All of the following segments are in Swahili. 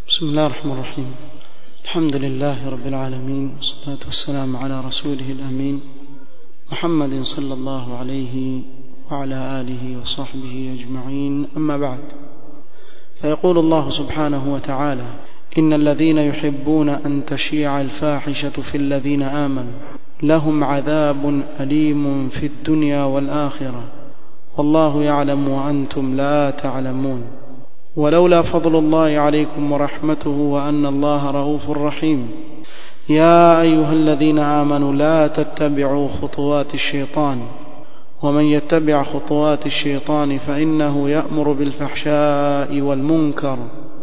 بسم الله الرحمن الرحيم الحمد لله رب العالمين والصلاة والسلام على رسوله الأمين محمد صلى الله عليه وعلى آله وصحبه أجمعين أما بعد فيقول الله سبحانه وتعالى إن الذين يحبون أن تشيع الفاحشة في الذين آمنوا لهم عذاب أليم في الدنيا والآخرة والله يعلم وأنتم لا تعلمون ولولا فضل الله عليكم ورحمته وأن الله رؤوف رحيم يا أيها الذين آمنوا لا تتبعوا خطوات الشيطان ومن يتبع خطوات الشيطان فإنه يأمر بالفحشاء والمنكر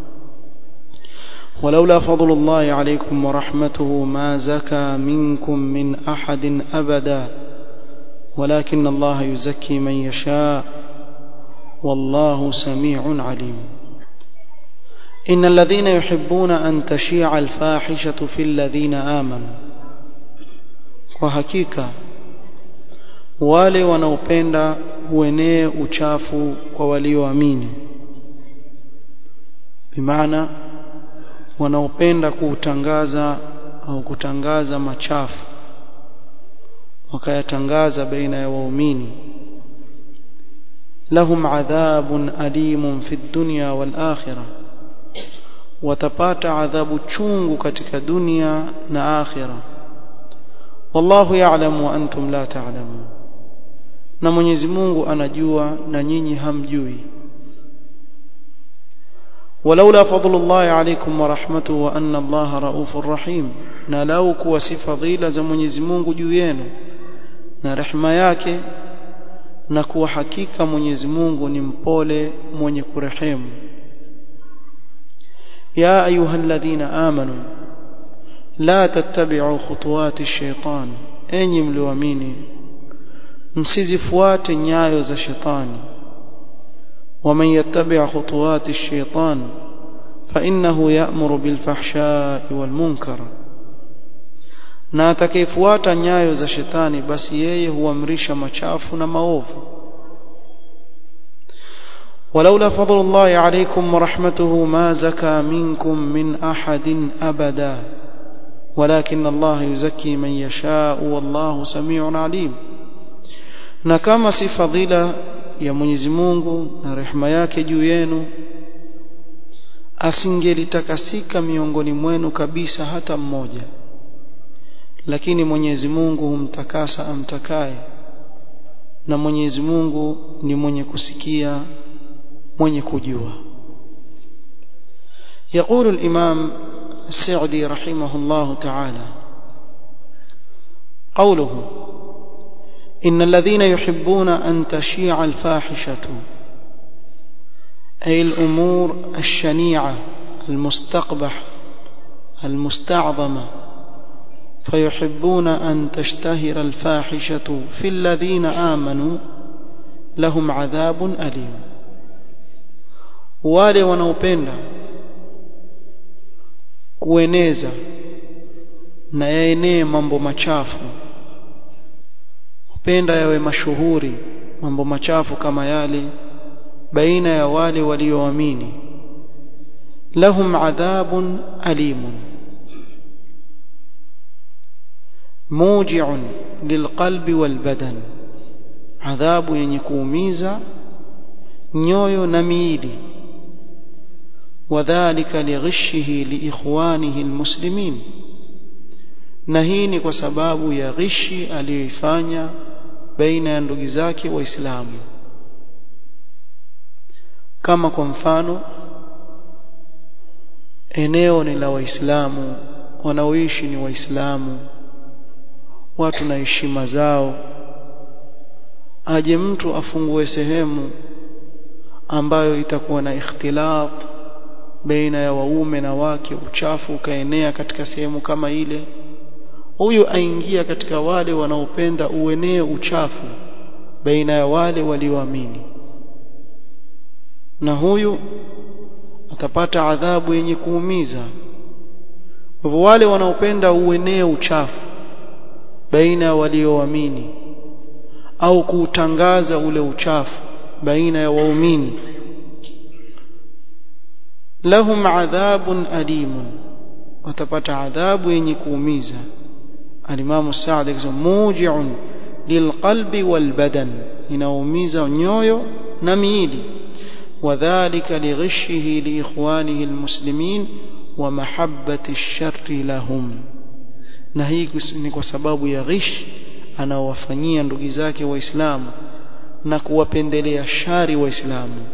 ولولا فضل الله عليكم ورحمته ما زكى منكم من أحد أبدا ولكن الله يزكي من يشاء والله سميع عليم إن الذين يحبون أن تشيع الفاحشة في الذين آمنوا وحقيقة wale wanaopenda uenee uchafu kwa walioamini bimaana wanaopenda kuutangaza au kutangaza machafu wakayatangaza baina ya waumini lahum adhabun alimun fi dunya wal akhirah watapata adhabu chungu katika dunia na akhira wallahu ya'lamu wa antum la ta'lamun na Mwenyezi Mungu anajua na nyinyi hamjui ولولا فضل الله عليكم ورحمته وان الله رؤوف رحيم na lau kuwa si fadhila za Mwenyezi Mungu juu yenu na rehema yake na kuwa hakika Mwenyezi Mungu ni mpole mwenye kurehemu يا أيها الذين آمنوا لا تتبعوا خطوات الشيطان أني ملواميني msizifuate nyayo za shetani ومن يتبع خطوات الشيطان فإنه يأمر بالفحشاء والمنكر na atakayefuata nyayo za shetani basi yeye huamrisha machafu na maovu ولولا فضل الله عليكم ورحمته ما زكى منكم من أحد أبدا ولكن الله يزكي من يشاء والله سميع عليم na kama si fadhila ya Mwenyezi Mungu na rehema yake juu yenu asingelitakasika miongoni mwenu kabisa hata mmoja lakini Mwenyezi Mungu humtakasa amtakaye na Mwenyezi Mungu ni mwenye kusikia mwenye kujua يقول الإمام السعدي رحمه الله تعالى قوله إن الذين يحبون أن تشيع الفاحشة أي الأمور الشنيعة المستقبح المستعظمة فيحبون أن تشتهر الفاحشة في الذين آمنوا لهم عذاب أليم wale wanaopenda kueneza na yaenee mambo machafu upenda yawe mashuhuri mambo machafu kama yale baina ya wale walioamini lahum adhabun alimun muji'un lilqalbi walbadan adhabu yenye kuumiza nyoyo na miili وذلك لغشه لإخوانه المسلمين na hii ni kwa sababu ya ghishi aliyoifanya baina ya ndugu zake waislamu kama kwa mfano eneo ni la waislamu wanaoishi ni waislamu watu na heshima zao aje mtu afungue sehemu ambayo itakuwa na ikhtilat baina ya waume na wake uchafu ukaenea katika sehemu kama ile huyu aingia katika wale wanaopenda uenee uchafu baina ya wale walioamini na huyu atapata adhabu yenye kuumiza hivyo wale wanaopenda uenee uchafu baina ya walioamini au kuutangaza ule uchafu baina ya waumini lahum adhabun alimun watapata adhabu yenye kuumiza alimamu Saad akisema muji'un lilqalbi walbadan inaumiza nyoyo na miili وذلك لغشه لإخوانه المسلمين ومحبة الشر لهم na hii ni kwa sababu ya ghish anaowafanyia ndugu zake waislamu na kuwapendelea shari waislamu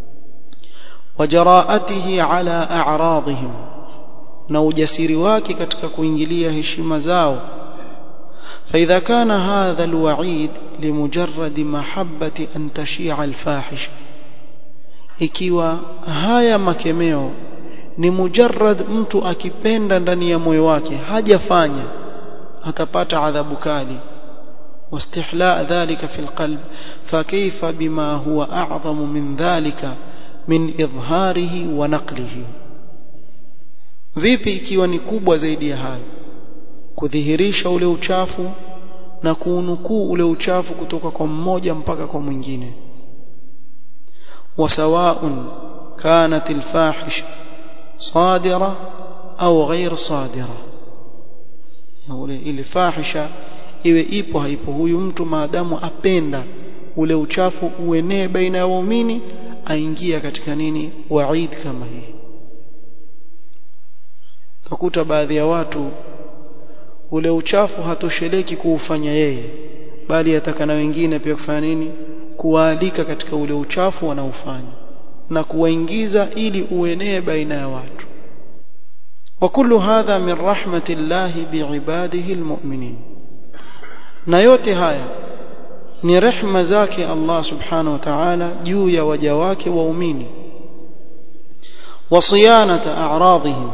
wajaraatihi ala a'radihim na ujasiri wake katika kuingilia heshima zao فإذا كان هذا الوعيد لمجرد محبة أن تشيع الفاحشة ikiwa haya makemeo ni mujarrad mtu akipenda ndani ya moyo wake hajafanya atapata adhabu kali واستحلاء ذلك في القلب فكيف بما هو أعظم من ذلك من إظهاره ونقله vipi ikiwa ni kubwa zaidi ya hayo kudhihirisha ule uchafu na kuunukuu ule uchafu kutoka kwa mmoja mpaka kwa mwingine وسواء كانت الفاحشة صادرة أو غير صادرة ile fahisha iwe ipo haipo huyu mtu maadamu apenda ule uchafu uenee baina ya waumini aingia katika nini waid kama hii takuta baadhi ya watu ule uchafu hatosheleki kuufanya yeye bali ataka na wengine pia kufanya nini kuwaalika katika ule uchafu wanaofanya na kuwaingiza ili uenee baina ya watu وكل هذا من رحمة الله بعباده المؤمنين na yote haya ni rehma zake Allah subhanahu wa ta'ala juu ya waja wake waumini wasiyanata a'radihim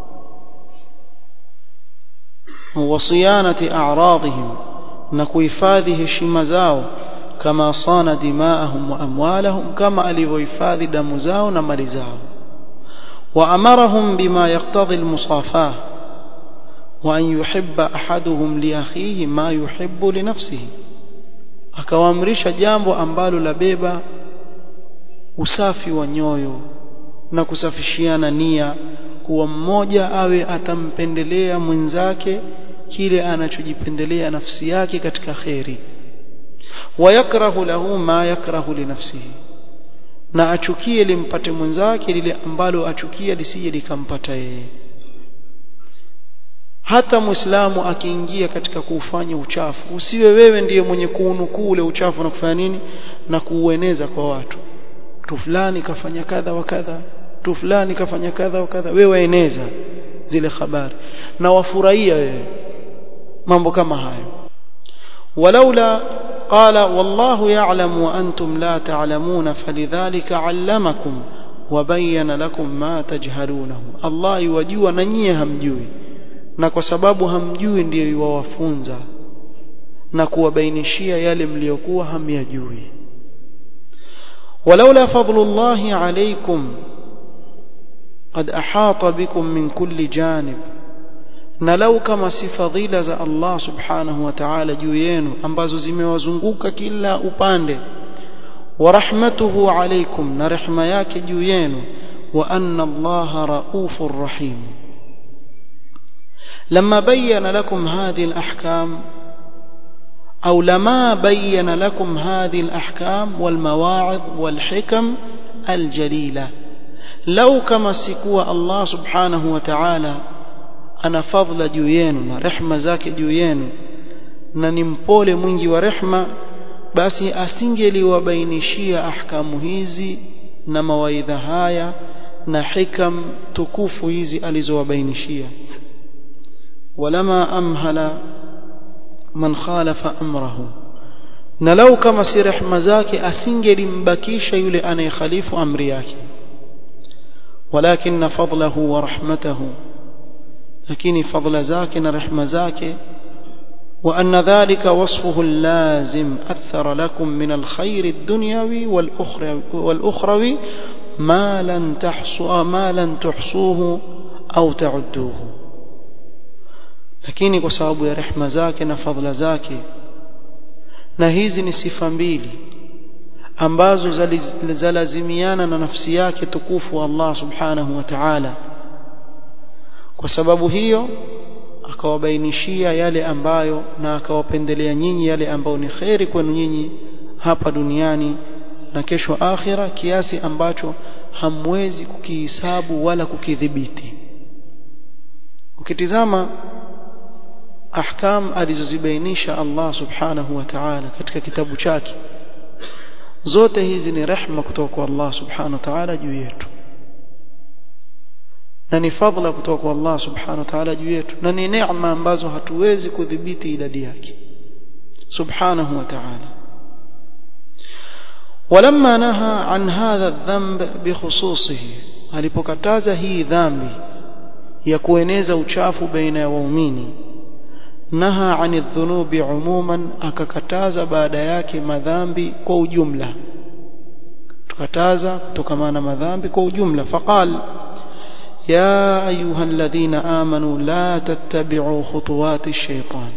wasiyanati a'radihim na kuhifadhi heshima zao kama sana dimaahum wa amwalahum kama alivyohifadhi damu zao na mali zao وأمرهم بما يقتضي المصافاة وأن يحب أحدهم لأخيه ما يحب لنفسه akawaamrisha jambo ambalo labeba usafi wa nyoyo na kusafishiana nia kuwa mmoja awe atampendelea mwenzake kile anachojipendelea nafsi yake katika kheri wayakrahu lahu ma yakrahu linafsihi na achukie limpate mwenzake lile ambalo achukia lisije likampata yeye hata muislamu akiingia katika kuufanya uchafu usiwe wewe ndiye mwenye kuunukuu ule uchafu na kufanya nini na kuueneza kwa watu tu fulani kafanya kadha wa kadha tu fulani kafanya kadha wa kadha wewe waeneza zile habari na wafurahia wewe mambo kama hayo walaula قال والله يعلم وأنتم لا تعلمون فلذلك علمكم وبين لكم ما تجهلونه الله يوجوا ننيه همجوي na kwa sababu hamjui ndiyo iwawafunza na kuwabainishia yale mliokuwa hamyajui walaula fadlullahi alaykum qad ahata bikum min kulli janib na lau kama si fadhila za Allah subhanahu wa ta'ala juu yenu ambazo zimewazunguka kila upande wa rahmatuhu alaykum na rehma yake juu yenu wa anna Allah raufur rahim لما بين لكم هذه الأحكام أو لما بين لكم هذه الأحكام والمواعظ والحكم الجليلة لو كما سكوا الله سبحانه وتعالى ana fadhila juu yenu na rehma zake juu yenu na ni mpole mwingi wa rehma basi asingeliwabainishia ahkamu hizi na mawaidha haya na hikam tukufu hizi alizowabainishia walama amhala man khalafa amrahu na lau kama si rehma zake asingelimbakisha yule anayekhalifu amri yake walakin fadlahu wa rahmatahu lakini fadla zake na rehma zake وأن ذلك وصفه اللازم أثر لكم من الخير الدنيوي والأخروي, والأخروي ما لن تحصوا ما لن تحصوه أو تعدوه lakini kwa sababu ya rehma zake na fadhila zake na hizi ni sifa mbili ambazo zalazimiana na nafsi yake tukufu Allah subhanahu wa ta'ala kwa sababu hiyo akawabainishia yale ambayo na akawapendelea nyinyi yale ambayo ni kheri kwenu nyinyi hapa duniani na kesho akhira kiasi ambacho hamwezi kukihisabu wala kukidhibiti ukitizama ahkam alizozibainisha Allah subhanahu wa ta'ala katika kitabu chake zote hizi ni rehma kutoka kwa Allah subhanahu wa ta'ala juu yetu na ni fadhila kutoka kwa Allah subhanahu wa ta'ala juu yetu na ni neema ambazo hatuwezi kudhibiti idadi yake subhanahu wa ta'ala ولما نهى عن هذا الذنب بخصوصه alipokataza hii dhambi ya kueneza uchafu baina ya waumini naha ani dhunubi umuman akakataza baada yake madhambi kwa ujumla tukataza kutokana na madhambi kwa ujumla faqal يا أيها الذين آمنوا لا تتبعوا خطوات الشيطان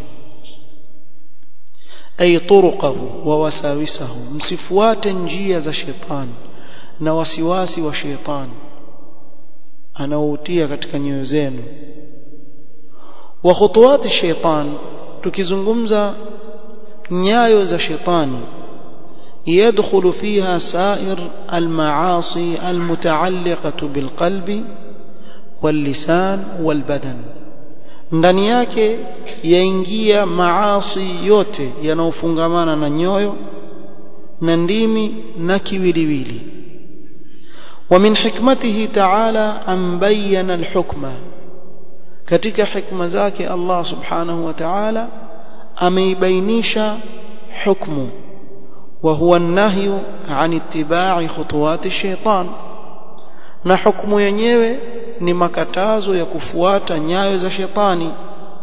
أي طرقه ووساوسه مسفوات نجية الشيطان نوسواس وشيطان anaoutia katika nyoyo zenu wa khutuwati shaitan tukizungumza nyayo za shetani يدخل فيها سائر المعاصي المتعلقة بالقلب واللسان والبدن ndani yake yaingia maasi yote yanayofungamana na nyoyo na ndimi na kiwiliwili ومن حكمته تعالى أن بين الحكمة katika hikma zake Allah subhanahu wa ta'ala ameibainisha hukmu wa huwa an-nahyu an ittiba'i khutuwati ash-shaytan na hukumu yenyewe ni makatazo ya kufuata nyayo za shetani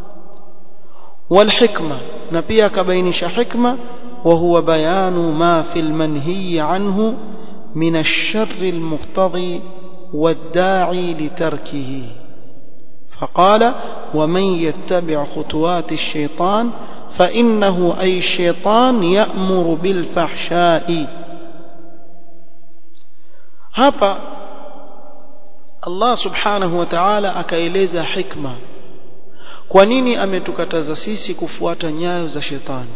والحكمة na pia akabainisha hikma wa huwa bayanu ma fil manhi anhu من الشر المقتضي والداعي لتركه فقال ومن يتبع خطوات الشيطان فإنه أي الشيطان يأمر بالفحشاء hapa Allah subhanahu wa ta'ala akaeleza hikma kwa nini ametukataza sisi kufuata nyayo za shetani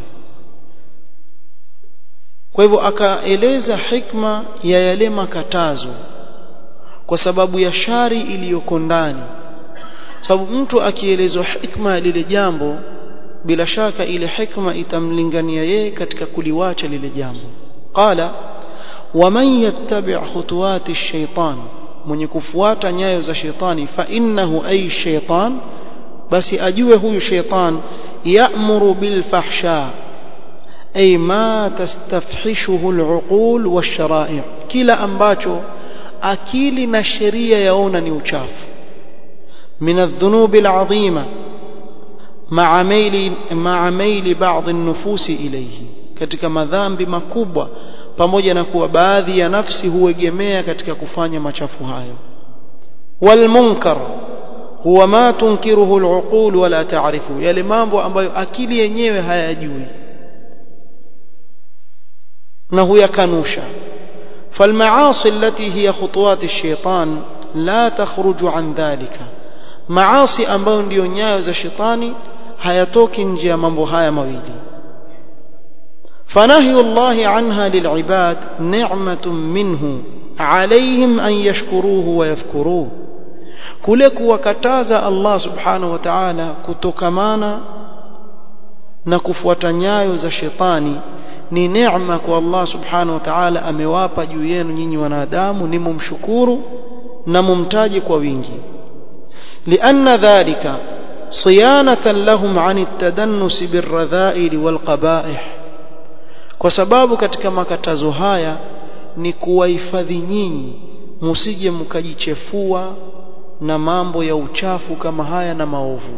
kwa hivyo akaeleza hikma ya yale makatazo kwa sababu ya shari iliyoko ndani sababu mtu akielezwa hikma ya lile jambo bila shaka ile hikma itamlingania yeye katika kuliwacha lile jambo qala waman yattabi' khutuwati ash-shaytan mwenye kufuata nyayo za shetani fa innahu ay shaytan basi ajue huyu shaytan ya'muru bil fahsha أي ما تستفحشه العقول والشرائع كلا ambacho akili na sheria yaona ni uchafu من الذنوب العظيمة مع ميل مع ميل بعض النفوس إليه katika madhambi makubwa pamoja na kuwa baadhi ya nafsi huegemea katika kufanya machafu hayo والمنكر huwa ma tunkiruhu العقول wala taarifu yale mambo ambayo akili yenyewe hayajui na huyakanusha فالمعاصي التي هي خطوات الشيطان لا تخرج عن ذلك معاصي ambayo ndio nyayo za shetani hayatoki nje ya mambo haya mawili فنهي الله عنها للعباد نعمة منه عليهم أن يشكروه ويذكروه kule kuwakataza Allah subhanahu wa ta'ala kutokamana na kufuata nyayo za shetani ni neema kwa Allah subhanahu wa ta'ala amewapa juu yenu nyinyi wanadamu ni mumshukuru na mumtaji kwa wingi لأن ذلك صيانة لهم عن التدنس بالرذائل والقبائح kwa sababu katika makatazo haya ni kuwahifadhi nyinyi msije mkajichefua na mambo ya uchafu kama haya na maovu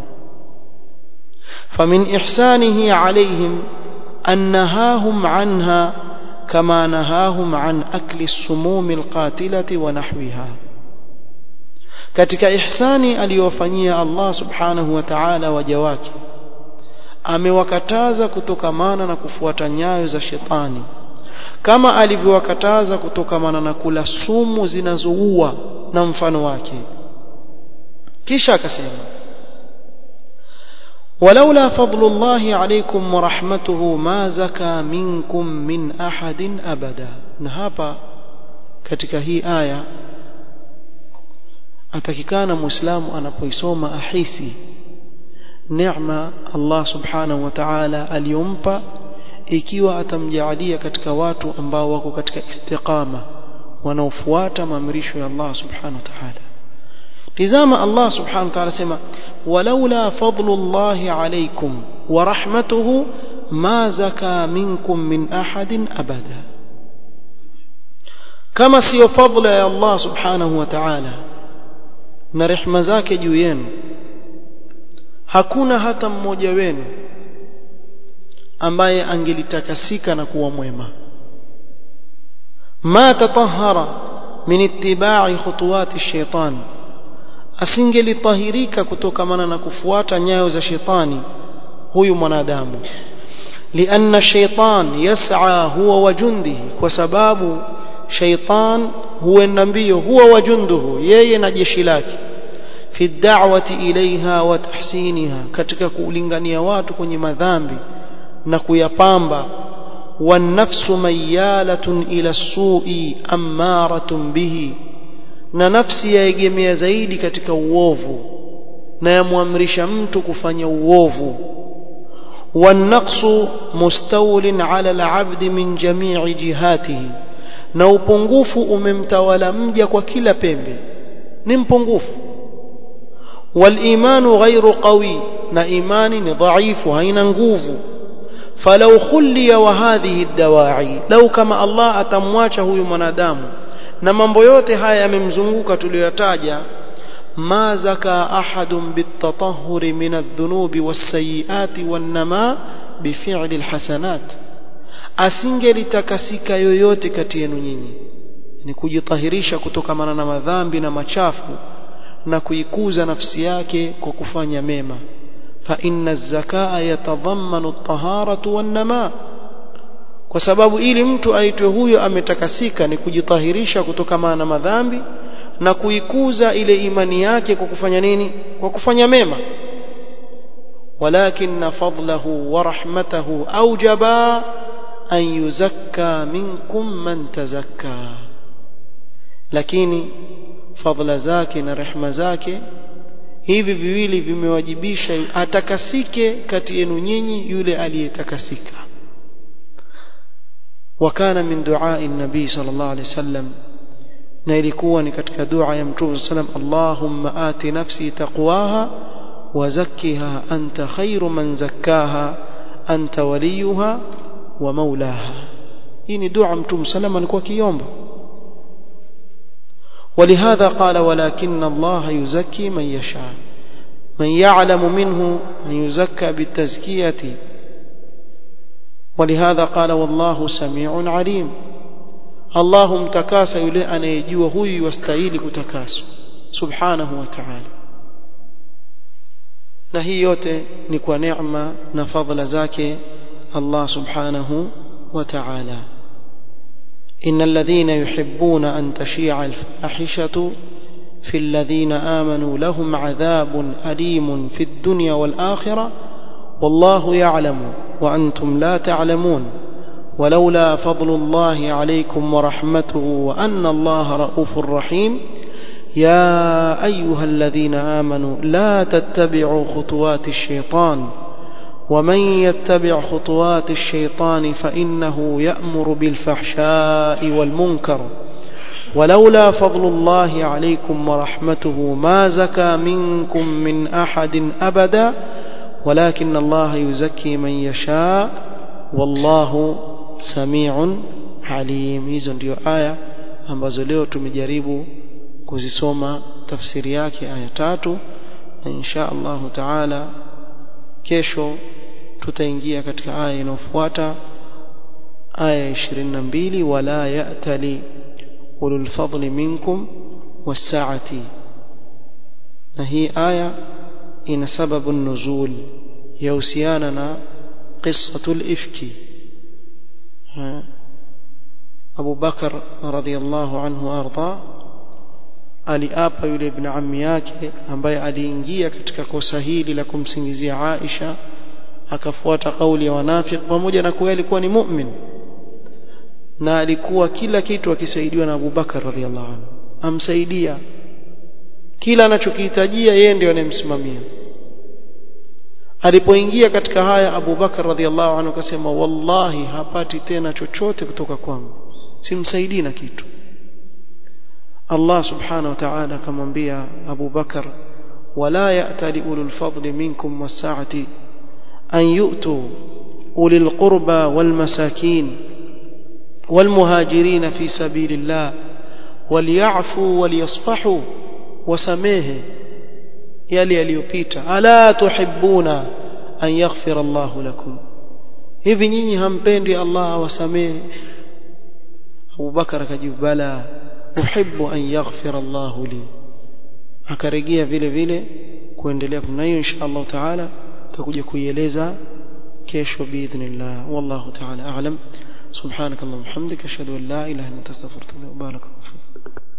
famin ihsanihi alaihim أن نهاهم عنها كما نهاهم عن أكل السموم القاتلة ونحوها katika ihsani aliyofanyia Allah subhanahu wa ta'ala waja wake amewakataza kutokamana na kufuata nyayo za shetani kama alivyowakataza kutokamana na kula sumu zinazoua na mfano wake kisha akasema ولولا فضل الله عليكم ورحمته ما زكى منكم من أحد أبدا na hapa katika hii aya atakikana muislamu anapoisoma ahisi neema Allah subhanahu wa ta'ala aliyompa ikiwa atamjaalia katika watu ambao wako katika istiqama wanaofuata maamrisho ya Allah subhanahu wa ta'ala tizama Allah subhanahu wa ta'ala sema walaula fadlullahi alaykum wa rahmatuhu ma zaka minkum min ahadin abada kama sio fadla ya Allah subhanahu wa ta'ala na rehema zake juu yenu hakuna hata mmoja wenu ambaye angelitakasika na kuwa mwema ma tatahara min ittiba'i khutuwati shaitan asingelitahirika kutokamana na kufuata nyayo za shetani huyu mwanadamu lianna shaitan yas'a huwa wa jundihi kwa sababu shaitan huenda mbio huwa wa junduhu yeye na jeshi lake fi da'wati ilaiha wa tahsiniha katika kulingania watu kwenye madhambi na kuyapamba والنفس ميالة إلى السوء أمارة به na nafsi yaegemea zaidi katika uovu na yamwamrisha mtu kufanya uovu والنقص مستول على العبد من جميع جهاته na upungufu umemtawala mja kwa kila pembe ni mpungufu والإيمان غير قوي na imani ni dhaifu haina nguvu فلو خلي وهذه الدواعي لو كما الله atamwacha huyu mwanadamu na mambo yote haya yamemzunguka tuliyotaja ma zaka ahadun bitatahhuri min adh-dhunubi was-sayyiati wan-nama bifi'li al-hasanat asingelitakasika yoyote kati yenu nyinyi ni kujitahirisha kutokamana na madhambi na machafu na kuikuza nafsi yake kwa kufanya mema fa inna az-zakaa yatadhammanu at-taharatu wan-nama kwa sababu ili mtu aitwe huyo ametakasika ni kujitahirisha kutokamana na madhambi na kuikuza ile imani yake kwa kufanya nini kwa kufanya mema walakin fadlahu wa rahmatahu aujaba an yuzakka minkum man tazakka lakini fadla zake na rehma zake hivi viwili vimewajibisha atakasike kati yenu nyinyi yule aliyetakasika وكان من دعاء النبي صلى الله عليه وسلم na ilikuwa ni katika dua ya mtume sallam Allahumma ati nafsi taqwaha wa zakkiha anta khairu man zakkaha anta waliyuha wa maulaha hii ni dua mtume sallam alikuwa kiomba ولهذا قال ولكن الله يزكي من يشاء من يعلم منه من يزكى بالتزكيه ولهذا قال والله سميع عليم الله متكاسى yule anayejua huyu wastahili kutakaswa subhanahu wa ta'ala na hii yote ni kwa neema na fadhila zake Allah subhanahu wa ta'ala إن الذين يحبون أن تشيع الفاحشة في الذين آمنوا لهم عذاب أليم في الدنيا والآخرة والله يعلم وأنتم لا تعلمون ولولا فضل الله عليكم ورحمته وأن الله رؤوف رحيم يا أيها الذين آمنوا لا تتبعوا خطوات الشيطان ومن يتبع خطوات الشيطان فإنه يأمر بالفحشاء والمنكر ولولا فضل الله عليكم ورحمته ما زكى منكم من أحد أبدا ولكن الله يزكي من يشاء والله سميع عليم hizo ndio aya ambazo leo tumejaribu kuzisoma tafsiri yake aya tatu na insha Allah taala kesho tutaingia katika aya inayofuata aya 22 wala ya'tali ulul fadli minkum was-sa'ati na hii aya ina sababu nuzul yahusiana na qissatul ifki Abu Bakar radhiallahu anhu arda aliapa yule ibn ammi yake ambaye aliingia katika kosa hili la kumsingizia Aisha akafuata kauli ya wanafiki pamoja na kuwa alikuwa ni mu'min na alikuwa kila kitu akisaidiwa na Abu Bakar radhiallahu anhu amsaidia kila anachokihitajia yeye ndiye anayemsimamia alipoingia katika haya Abu Bakar radhiallahu anhu akasema wallahi hapati tena chochote kutoka kwangu simsaidii na kitu Allah subhanahu wa ta'ala akamwambia Abu Bakar wala ya'tali ulul fadli minkum was-sa'ati an yu'tu ulil qurba wal masakin wal muhajirin fi sabilillah walyafu walyasfahu wasamehe yale yaliyopita ala tuhibbuna an yaghfira Allahu lakum hivi nyinyi hampendi Allah awasamehe Abu Bakar akajibu bala uhibbu an yaghfira Allahu li akarejea vile vile kuendelea na hiyo insha Allah taala tutakuja kuieleza kesho biidhnillah wallahu taala a'lam subhanakallahumma hamdika ashhadu an la ilaha illa anta astaghfiruka wa atubu ilaik